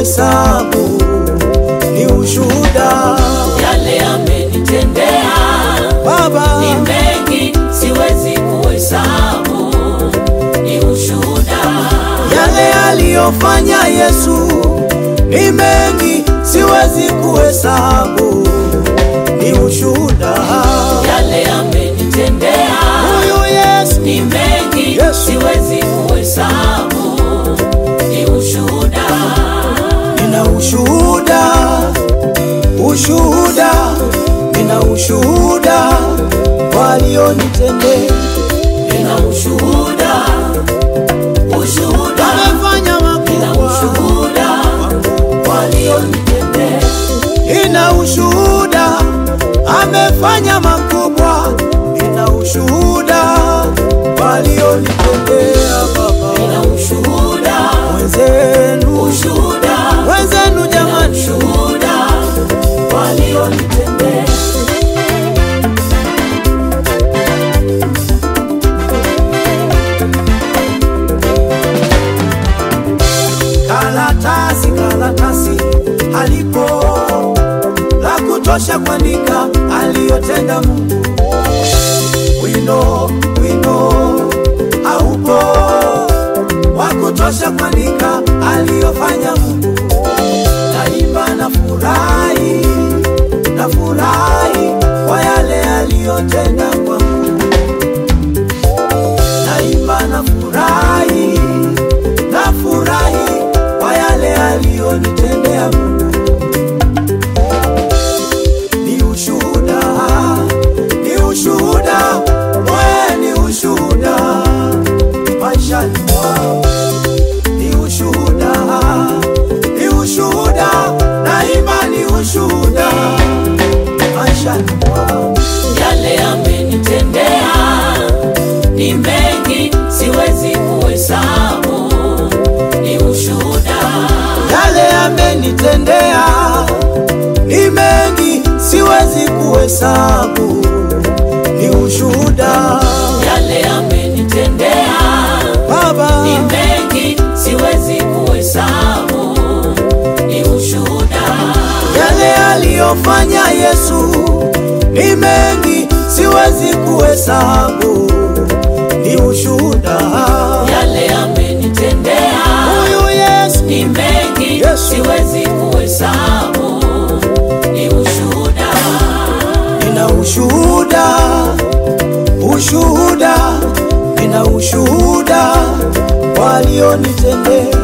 kuhesabu, ni ushuhuda yale amenitendea Baba, ni mengi, siwezi kuhesabu, ni ushuhuda. yale aliyofanya Yesu ni mengi, siwezi kuhesabu, ni ushuhuda Yale amenitendea huyu Yesu, ni mengi, Yesu. siwezi kuhesabu, ni ushuhuda. nina ushuhuda, ushuhuda, nina ushuhuda walionitendea, Nina ushuhuda, ushuhuda, amefanya nina makubwa, ushuhuda walionitendea. nina ushuhuda, amefanya makubwa, nina ushuhuda walionitendea Baba Nina ushuhuda, wenzenu, ushuhuda, wenzenu nina jamani, ushuhuda walionitendea. karatasi karatasi halipo la kutosha kuandika aliyotenda Mungu. Wino wino haupo wa kutosha kuandika aliyofanya Mungu. Daima na furahi na furahi kwa yale aliyotenda kwangu. Daima na furahi na furahi kwa yale aliyonitendea Mungu. Ni ushuhuda, ni ushuhuda, wewe ni ushuhuda maishani mwangu. Ni ushuhuda, ni ushuhuda, daima ni ushuhuda maishani mwangu. yale amenitendea ni mengi, siwezi kuhesabu, ni ushuhuda. yale amenitendea ni mengi, siwezi kuhesabu, ni ushuhuda Yale amenitendea Baba, ni mengi, siwezi kuhesabu, ni ushuhuda. yale aliyofanya Yesu ni mengi, siwezi kuhesabu, ni ushuhuda Yale amenitendea huyu Yesu, ni mengi, Yesu. siwezi kuhesabu, ni ushuhuda. nina ushuhuda, ushuhuda, nina ushuhuda walionitendea